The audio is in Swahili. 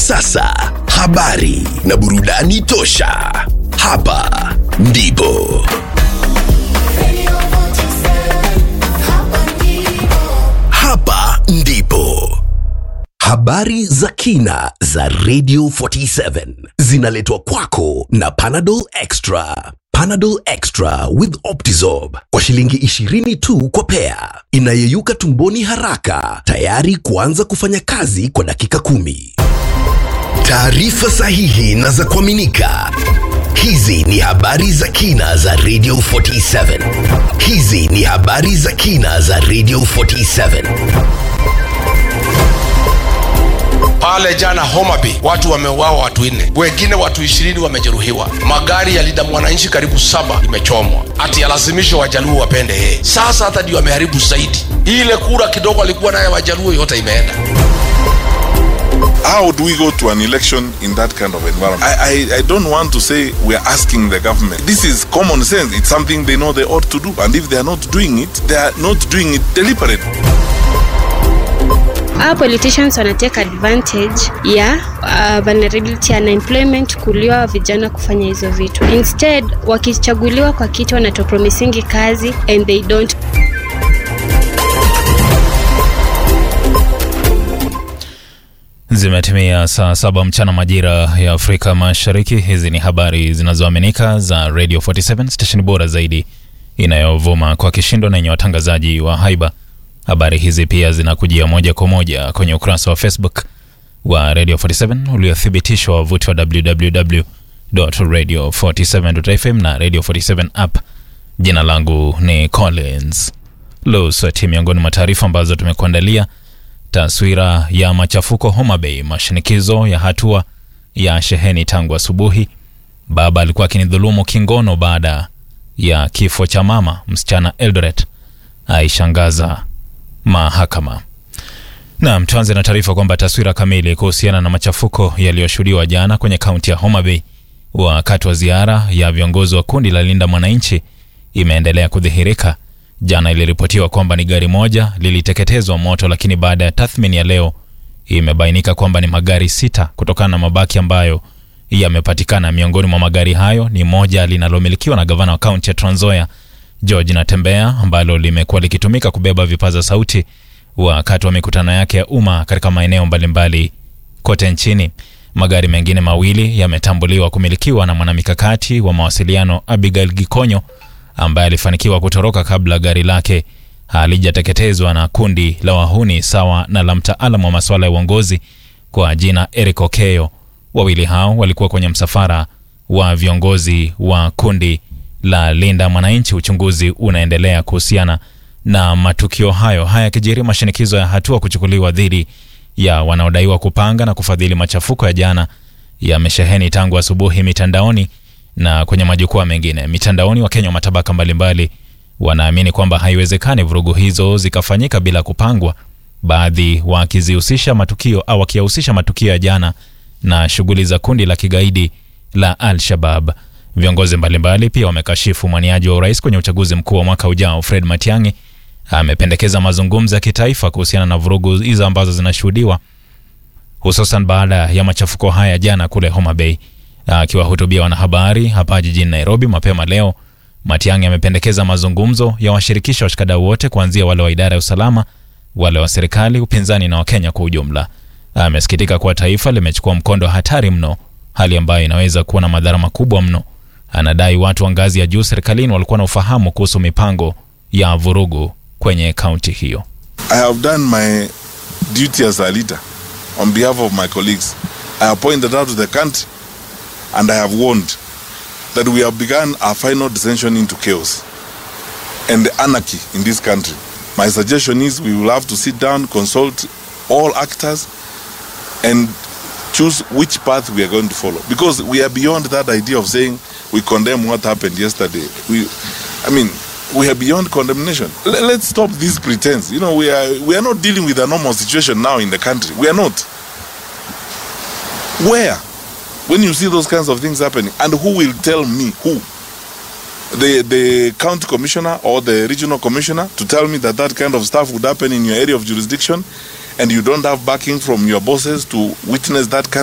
sasa habari na burudani tosha. Hapa ndipo hapa ndipo habari za kina za Radio 47 zinaletwa kwako na Panadol Extra. Panadol Extra with Optizorb kwa shilingi 20 tu kwa pea, inayeyuka tumboni haraka, tayari kuanza kufanya kazi kwa dakika kumi. Taarifa sahihi na za kuaminika. Hizi ni habari za kina za Radio 47. Hizi ni habari za kina za Radio 47. Pale jana Homabay watu wameuawa, watu nne, wengine watu ishirini wamejeruhiwa. Magari ya linda mwananchi karibu saba imechomwa, ati yalazimisha wajaluo wapende yeye. Sasa hata ndio ameharibu zaidi. Ile kura kidogo alikuwa naye wajaluo yote imeenda. How do we go to an election in that kind of environment? I, I, I don't want to say we are asking the government. This is common sense. It's something they know they ought to do. And if they are not doing it, they are not doing it deliberately. Our politicians wana take advantage ya uh, vulnerability ya unemployment kuliwa vijana kufanya hizo vitu. Instead, wakichaguliwa kwa kiti wanatopromisingi kazi and they don't Zimetimia saa saba mchana majira ya Afrika Mashariki. Hizi ni habari zinazoaminika za Radio 47 station bora zaidi inayovuma kwa kishindo na yenye watangazaji wa haiba. Habari hizi pia zinakujia moja kwa moja kwenye ukurasa wa Facebook wa Radio 47 uliothibitishwa wavuti wa www.radio47.fm na Radio 47 app. Jina langu ni Collins Lusweti. Miongoni mwa taarifa ambazo tumekuandalia taswira ya machafuko Homa Bay, mashinikizo ya hatua ya sheheni tangu asubuhi. Baba alikuwa akinidhulumu kingono baada ya kifo cha mama. Msichana Eldoret aishangaza mahakama. Naam, tuanze na taarifa kwamba taswira kamili kuhusiana na machafuko yaliyoshuhudiwa jana kwenye kaunti ya Homa Bay wakati wa ziara ya viongozi wa kundi la Linda Mwananchi imeendelea kudhihirika. Jana iliripotiwa kwamba ni gari moja liliteketezwa moto, lakini baada ya tathmini ya leo imebainika kwamba ni magari sita kutokana na mabaki ambayo yamepatikana. Miongoni mwa magari hayo ni moja linalomilikiwa na gavana wa kaunti ya Trans Nzoia George Natembea, ambalo limekuwa likitumika kubeba vipaza sauti wakati wa mikutano yake ya umma katika maeneo mbalimbali kote nchini. Magari mengine mawili yametambuliwa kumilikiwa na mwanamikakati wa mawasiliano Abigail Gikonyo ambaye alifanikiwa kutoroka kabla gari lake halijateketezwa na kundi la wahuni sawa na la mtaalamu wa masuala ya uongozi kwa jina Eric Okeyo. Wawili hao walikuwa kwenye msafara wa viongozi wa kundi la Linda Mwananchi. Uchunguzi unaendelea kuhusiana na matukio hayo. Haya yakijiri, mashinikizo ya hatua kuchukuliwa dhidi ya wanaodaiwa kupanga na kufadhili machafuko ya jana yamesheheni tangu asubuhi mitandaoni na kwenye majukwaa mengine. Mitandaoni, Wakenya wa matabaka mbalimbali wanaamini kwamba haiwezekani vurugu hizo zikafanyika bila kupangwa, baadhi wakizihusisha matukio au wakiyahusisha matukio ya jana na shughuli za kundi la kigaidi la Al-Shabab. Viongozi mbalimbali pia wamekashifu mwaniaji wa urais kwenye uchaguzi mkuu wa mwaka ujao Fred Matiang'i amependekeza mazungumzo ya kitaifa kuhusiana na vurugu hizo ambazo zinashuhudiwa hususan baada ya machafuko haya jana kule Homa Bay. Akiwahutubia wanahabari hapa jijini Nairobi mapema leo, Matiang'i amependekeza mazungumzo ya washirikisha washikadau wote kuanzia wale wa idara ya usalama, wale wa serikali, upinzani na Wakenya kwa ujumla. Amesikitika kuwa taifa limechukua mkondo hatari mno, hali ambayo inaweza kuwa na madhara makubwa mno. Anadai watu wa ngazi ya juu serikalini walikuwa na ufahamu kuhusu mipango ya vurugu kwenye kaunti hiyo. I have done my duty as a leader on behalf of my colleagues. I have pointed out to the country and I have warned that we have begun our final descension into chaos and anarchy in this country. My suggestion is we will have to sit down, consult all actors, and choose which path we are going to follow. Because we are beyond that idea of saying we condemn what happened yesterday. We, I mean, we are beyond condemnation. L- let's stop this pretense. You know, we are we are not dealing with a normal situation now in the country. We are not. Where? When you see those kinds of things happening, and who will tell me who? The the county commissioner or the regional commissioner to tell me that that kind of stuff would happen in your area of jurisdiction, and you don't have backing from your bosses to witness that kind